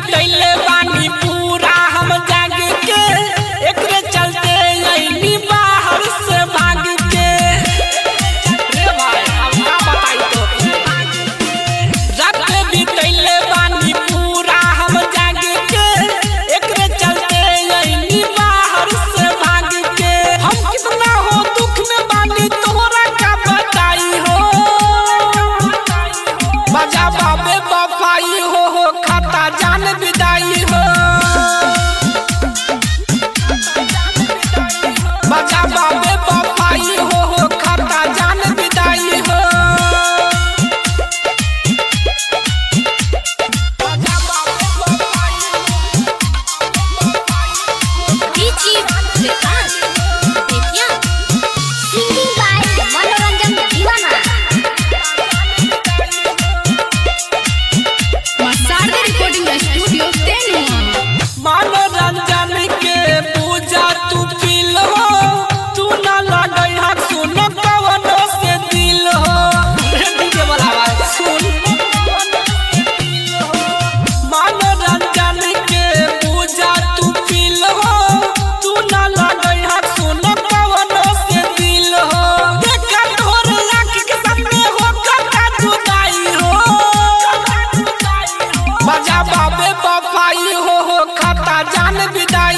बितैले बानी पूरा हम जाग के एकरे चलते अइनी बाहर से भाग के रे भाई अब का बताई तोके रात बितैले बानी पूरा हम जाग के एकरे चलते अइनी बाहर से भाग के हम कितना हो दुख में बानी तोहरा का बताई हो बजा बाबे बफाई हो हो खाता जान विदाई हो बजा बाबे बफाई हो हो खाता जान विदाई हो बजा बाबे बफाई DJ Vikas Bettiah singing by Manoranjan Deewana Masarda Recording Studio, Tenua. मनोरंजन के पूजा तू पील हो तू ना लगई हा सुन कवन से दिल हो डीजे वाला आवाज सुन मनोरंजन के पूजा तू पील हो तू ना लगई हा सुन कवन से दिल हो देखा तोर आँख के सामने हो कटा जुदाई हो बजा बाबे बफाई हो हो खाता जान विदाई